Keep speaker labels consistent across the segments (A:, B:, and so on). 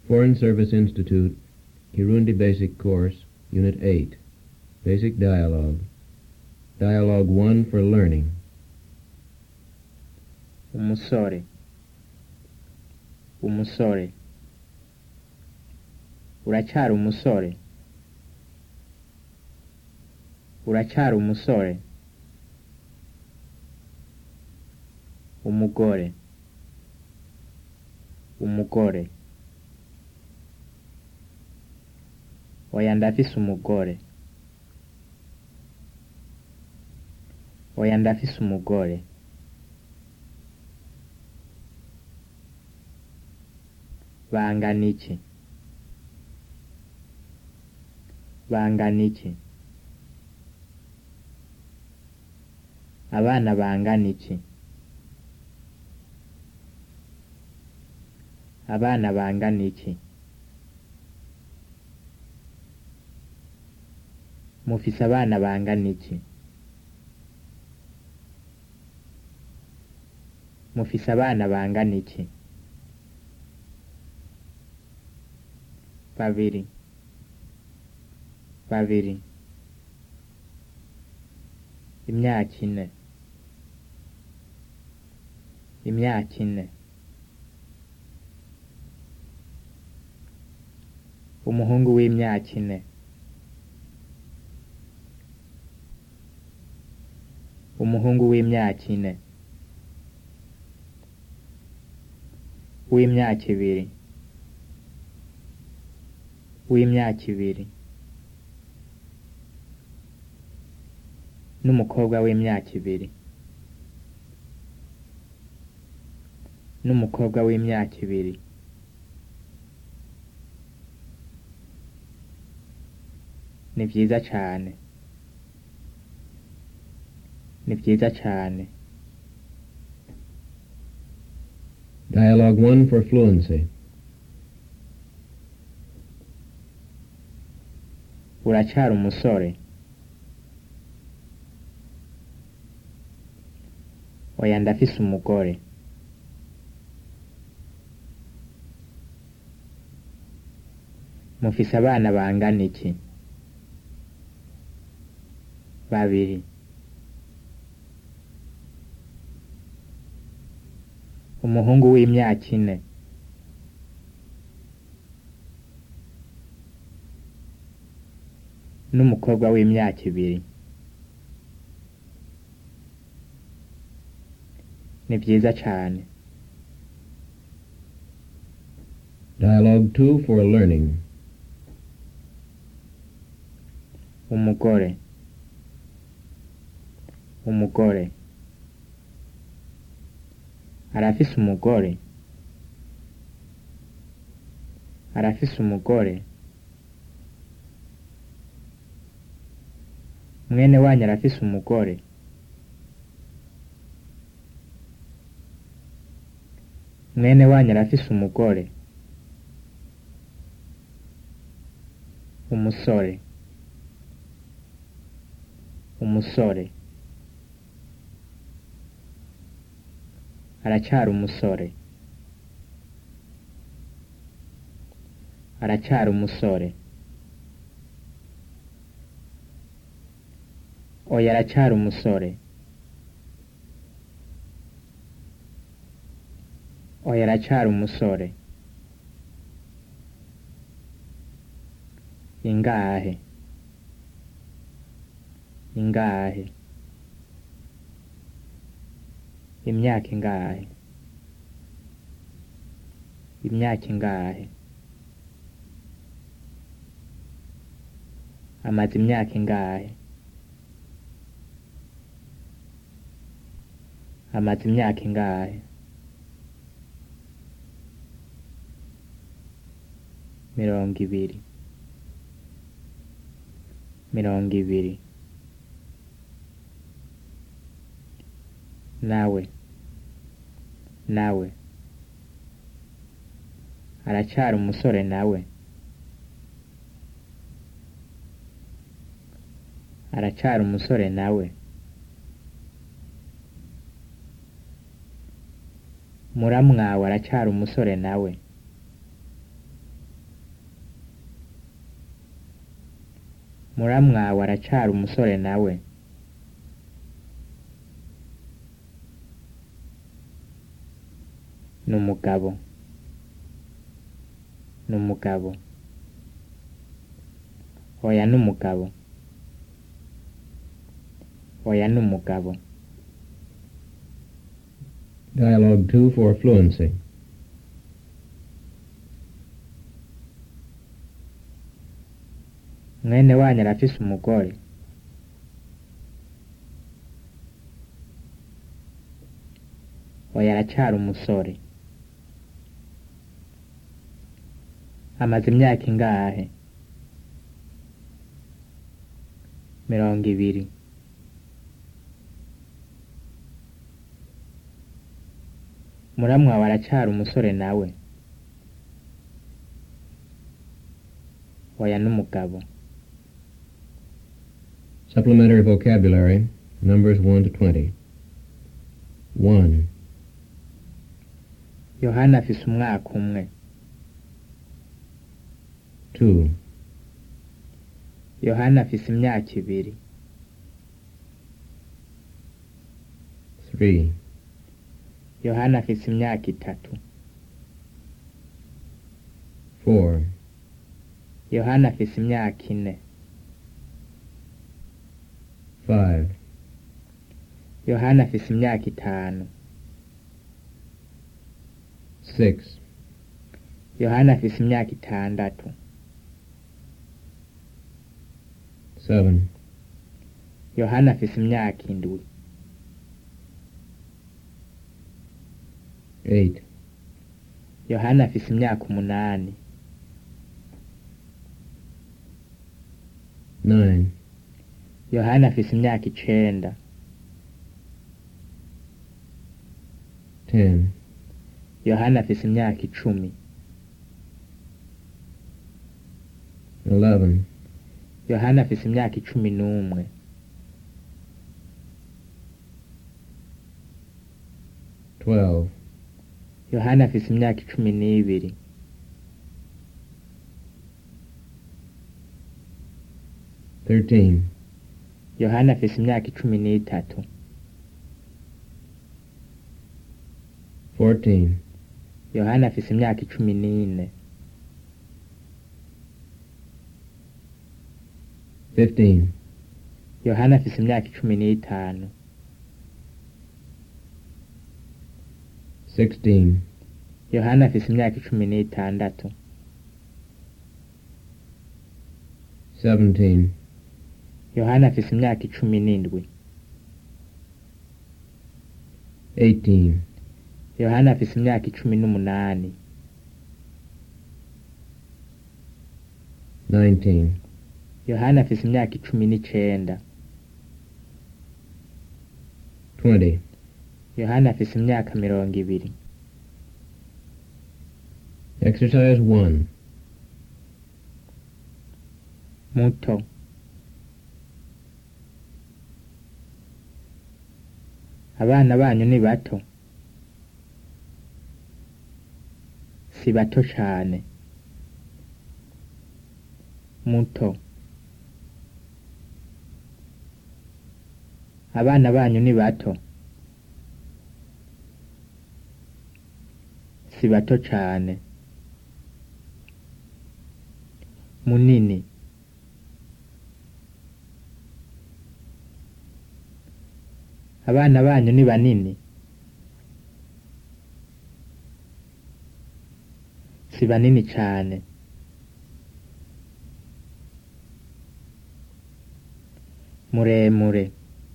A: Foreign Service Institute, Kirundi Basic Course, Unit 8. Basic Dialogue. Dialogue 1 for Learning.
B: umusore umusore uracyari umusore uracyari umusore umugore umugore oya ndafise umugore oya ndafise umugore bangana iki bangana iki abana bangana iki abana bangana iki mufise abana bangana iki mufise abana bangana iki babiri babiri imyaka ine imyaka ine umuhungu w'imyaka ine umuhungu w'imyaka ine w'imyaka ibiri w'imyaka ibiri n'umukobwa w'imyaka ibiri n'umukobwa w'imyaka ibiri ni byiza cyane ni byiza cyane
A: Dialogue 1 for Fluency.
B: uracyari umusore oya ndafise umugore mufise abana bangana iki babiri umuhungu w'imyaka ine n'umukobwa w'imyaka ibiri ni byiza cyane
A: Dialogue 2 for Learning.
B: umugore umugore arafise umugore arafise umugore mwene wanyu arafise umugore mwene wanyu arafise umugore umusore umusore aracyari umusore aracyari umusore oya aracyari umusore oya aracyari umusore ingahe ingahe imyaka ingahe imyaka ingahe amaze imyaka ingahe amaze imyaka ingahe mirongo ibiri mirongo ibiri nawe nawe aracyari umusore nawe aracyari umusore nawe muramwawe aracyari umusore nawe muramwawe aracari umusore nawe ni umugabo ni umugabo oya ni umugabo oya ni umugabo
A: Dialogue 2 for fluency.
B: mwene wanyu arafise umugore oya aracari umusore amaze imyaka ingahe mirongo ibiri muramwawe aracari umusore nawe oya n'umugabo
A: Supplementary vocabulary, numbers 1 to 20. 1,
B: yohana afise umwaka umwe
A: 2,
B: yohana afise imyaka ibiri
A: 3,
B: yohana afise imyaka itatu
A: 4,
B: yohana afise imyaka ine
A: 5,
B: yohana afise imyaka itanu
A: 6,
B: yohana afise imyaka itandatu
A: 7,
B: yohana afise imyaka indwi
A: 8,
B: yohana afise imyaka umunani
A: 9,
B: yohana afise imyaka icenda
A: 10,
B: yohana afise imyaka icumi
A: 11,
B: yohana afise imyaka icumi n'umwe
A: 12,
B: yohana afise imyaka icumi n'ibiri
A: 13,
B: yohana afise imyaka icumi n'itatu
A: 14,
B: yohana afise imyaka icumi n'ine
A: 15,
B: yohana afise imyaka icumi n'itanu
A: 16,
B: yohana afise imyaka icumi n'itandatu
A: 17,
B: yohana afise imyaka icumi n'indwi
A: 18,
B: yohana afise imyaka icumi n'umunani
A: 19,
B: yohana afise imyaka icumi n'icenda
A: 20,
B: yohana afise imyaka mirongo ibiri
A: Exercise 1.
B: muto abana banyu ni bato si bato cane muto abana banyu ni bato si bato cane munini abana banyu ni banini si banini cane muremure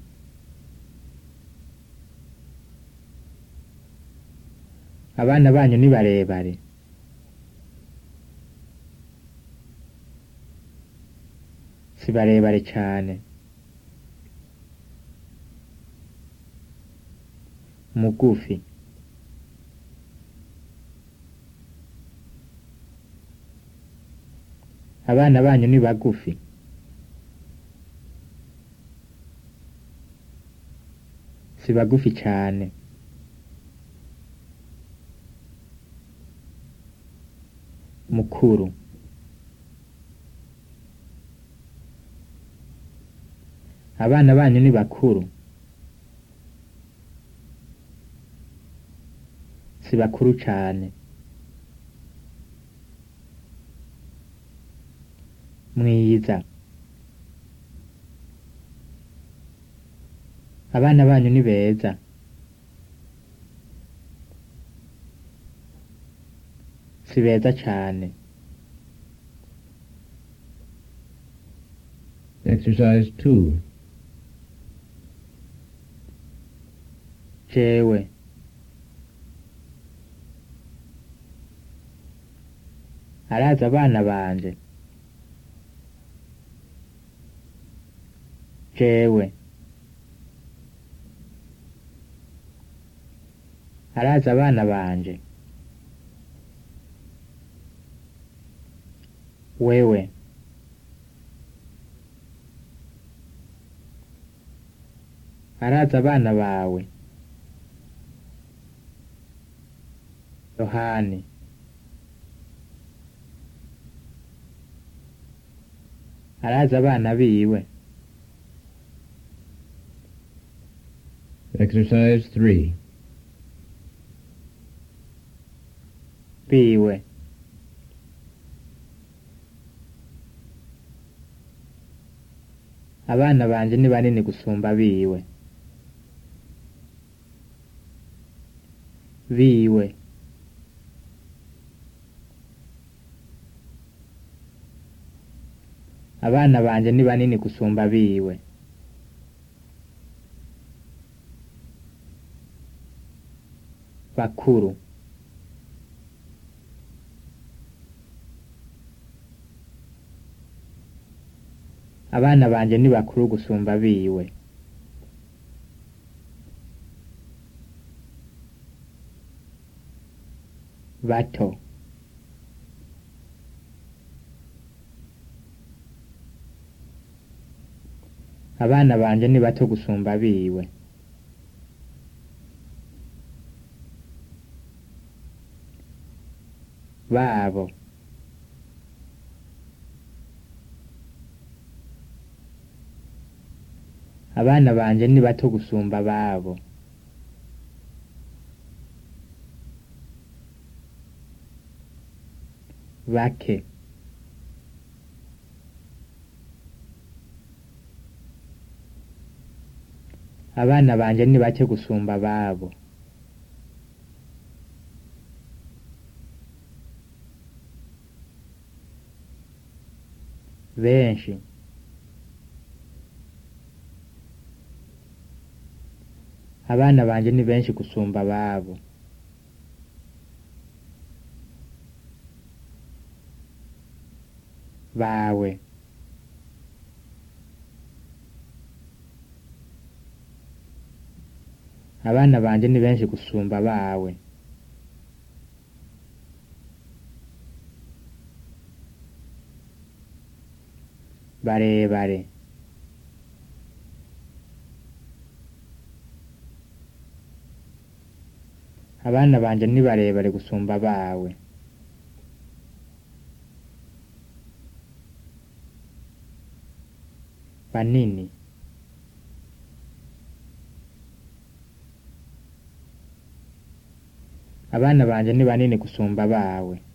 B: abana banyu ni barebare si barebare cane mugufi abana banyu ni bagufi si bagufi cane mukuru abana banyu ni bakuru si bakuru cane mwiza abana banyu ni beza si beza cane
A: Exercise 2.
B: jewe arazi abana banje jewe arazi abana banje wewe arazi abana bawe yohani arazi abana biwe
A: Exercise 3.
B: biwe abana banje ni banini gusumba biwe biwe abana banje ni banini gusumba biwe bakuru abana banje ni bakuru gusumba biwe bato abana banje ni bato gusumba biwe babo abana banje ni bato gusumba babo bake abana banje ni bake gusumba babo benshi abana banje ni benshi gusumba babo bawe abana banje ni benshi gusumba bawe barebare abana banje ni barebare gusumba bawe banini abana banje ni banini gusumba bawe